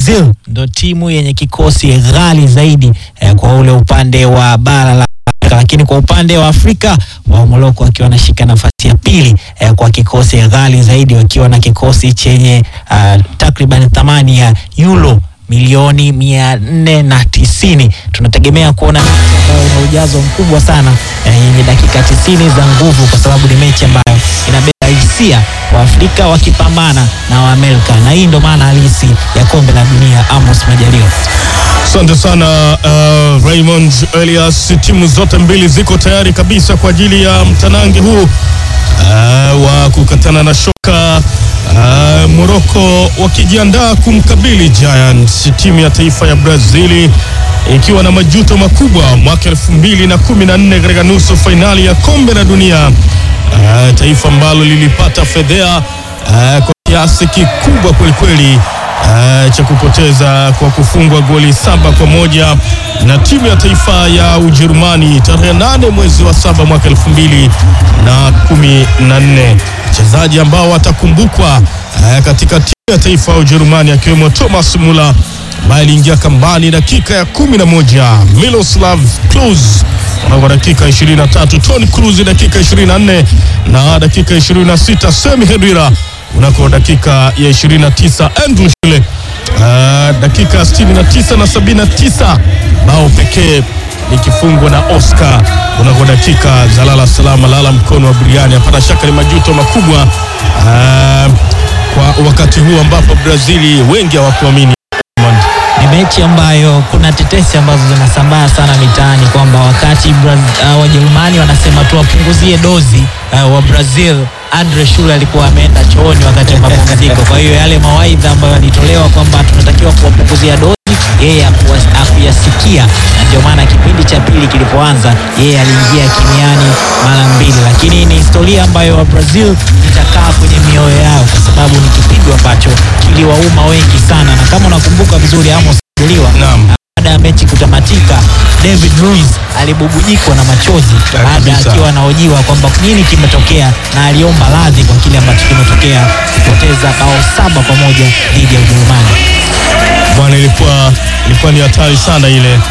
Brazil ndo timu yenye kikosi ghali zaidi eh, kwa ule upande wa bara la Afrika, lakini kwa upande wa Afrika wa Morocco wakiwa wanashika nafasi ya pili eh, kwa kikosi ghali zaidi wakiwa na kikosi chenye uh, takriban thamani ya euro milioni mia nne na tisini. Tunategemea kuona mechi ambayo ina ujazo mkubwa sana eh, yenye dakika tisini za nguvu, kwa sababu ni mechi ambayo inabeba hisia wa Afrika wakipambana na Waamerika, na hii ndo maana halisi ya kombe la dunia. Amos Majaliwa. Asante sana uh, Raymond Elias. Timu zote mbili ziko tayari kabisa kwa ajili ya mtanange huu uh, wa kukatana na shoka uh, Morocco wakijiandaa kumkabili Giants, timu ya taifa ya Brazili ikiwa na majuto makubwa mwaka elfu mbili na kumi na nne katika nusu fainali ya kombe la dunia uh, taifa ambalo lilipata fedhea uh, kwa kiasi kikubwa kwelikweli uh, cha kupoteza kwa kufungwa goli saba kwa moja na timu ya taifa ya Ujerumani tarehe nane mwezi wa saba mwaka elfu mbili na kumi na nne. Wachezaji ambao watakumbukwa uh, katika timu ya taifa ya Ujerumani akiwemo Thomas Muller ambaye aliingia kambani dakika ya kumi na moja, Miroslav Klose kwa dakika 23, Toni Kroos dakika 24 na dakika 26, Semi Khedira unako dakika ya 29, Andrew Schule uh, dakika 69 na 79, bao pekee likifungwa na Oscar unako dakika za lala salama, lala mkono wa buriani. Hapana shaka ni majuto makubwa uh, kwa wakati huu ambapo Brazili wengi hawakuamini Ni mechi ambayo kuna tetesi ambazo zinasambaa sana mitaani kwamba wakati Braz- uh, Wajerumani wanasema tuwapunguzie dozi uh, wa Brazil, Andre Schule alikuwa ameenda chooni wakati wa mapumziko. Kwa hiyo yale mawaidha ambayo yalitolewa kwamba tunatakiwa kuwapunguzia dozi, yeye hakuwa- hakuyasikia, na ndio maana kipindi cha pili kilipoanza, yeye aliingia kimiani mara mbili, lakini ni historia ambayo wa Brazil itakaa kwenye mioyo yao kwa sababu ni kipigo ambacho kiliwauma wengi sana, na kama unakumbuka vizuri Amos Majaliwa, Naam. baada ya mechi kutamatika, David Luiz alibubujikwa na machozi Ya, baada kabisa. akiwa anahojiwa kwamba nini kimetokea, na aliomba radhi kwa kile ambacho kimetokea, kupoteza bao saba kwa moja dhidi ya Ujerumani. bwana, ilikuwa ilikuwa ni hatari sana ile.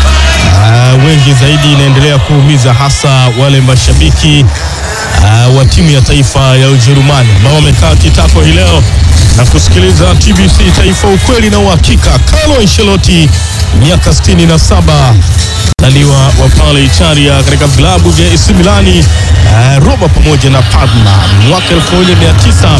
Uh, wengi zaidi inaendelea kuumiza hasa wale mashabiki uh, wa timu ya taifa ya Ujerumani ambao wamekaa kitako hii leo na kusikiliza TBC Taifa, ukweli na uhakika. Carlo Ancelotti miaka 67 zaliwa wa pale Italia katika vilabu vya AC Milani, uh, Roma pamoja na Parma mwaka 1900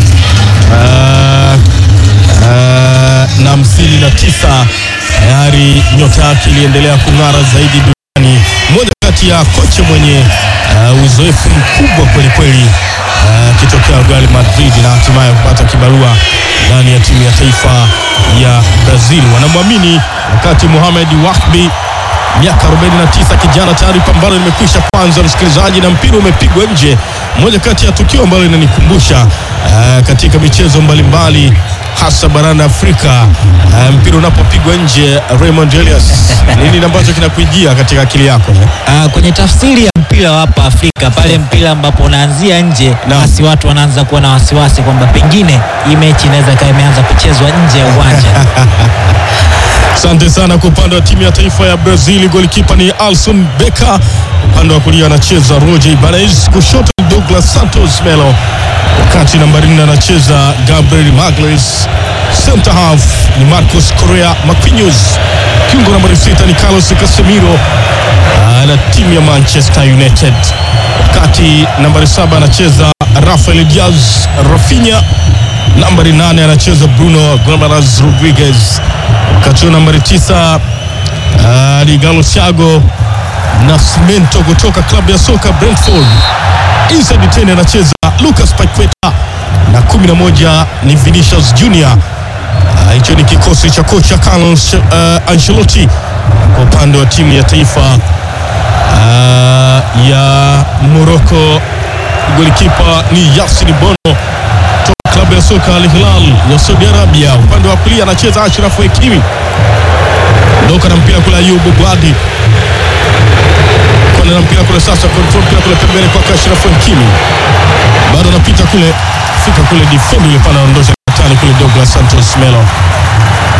uh, uh, na hamsini na tisa tayari nyota yake iliendelea kung'ara zaidi duniani. Mmoja kati ya kocha mwenye uh, uzoefu mkubwa kweli kweli akitokea Real Madrid na hatimaye kupata kibarua ndani ya timu ya taifa ya Brazil. Wanamwamini wakati Mohamed Wahbi miaka 49 kijana tayari pambano limekwisha kwanza, msikilizaji, na mpira umepigwa nje. Moja kati ya tukio ambalo linanikumbusha uh, katika michezo mbalimbali hasa barani Afrika uh, mpira unapopigwa nje, Raymond Elias, nini ambacho kinakujia katika akili yako eh? Ah, kwenye tafsiri ya mpira wa hapa Afrika, pale mpira ambapo unaanzia nje, Naam. basi watu wanaanza kuwa na wasiwasi kwamba pengine hii mechi inaweza ikawa imeanza kuchezwa nje ya uwanja. Asante sana kwa upande wa timu ya taifa ya Brazil, golikipa ni Alson Becker, upande wa kulia anacheza Roger Ibanez, kushoto ni Douglas Santos Melo, wakati nambari nne anacheza Gabriel Magalhaes, center half ni Marcos Correa Marquinhos, kiungo nambari sita ni Carlos Casemiro ah, na timu ya Manchester United, wakati nambari saba anacheza Rafael Diaz Rafinha nambari nane anacheza Bruno Gomes Rodriguez, wakati huo nambari tisa uh, ni Galo Thiago Nascimento kutoka klabu ya soka Brentford. Inside tena anacheza Lucas Paqueta na kumi na moja ni Vinicius Junior. Ah, Hicho ni kikosi cha kocha Carlo uh, Ancelotti kwa upande wa timu ya taifa uh, ya Morocco. Golikipa ni Yasin Bono klabu ya soka Al Hilal ya Saudi Arabia. Upande wa kulia anacheza Ashraf Hakimi, ndoka na mpira kule Ayubu Bwadi kona na mpira kule sasa, control mpira kule pembeni kwa Ashraf Hakimi, bado anapita kule, fika kule defend ile pale, anaondosha tani kule Douglas Santos Melo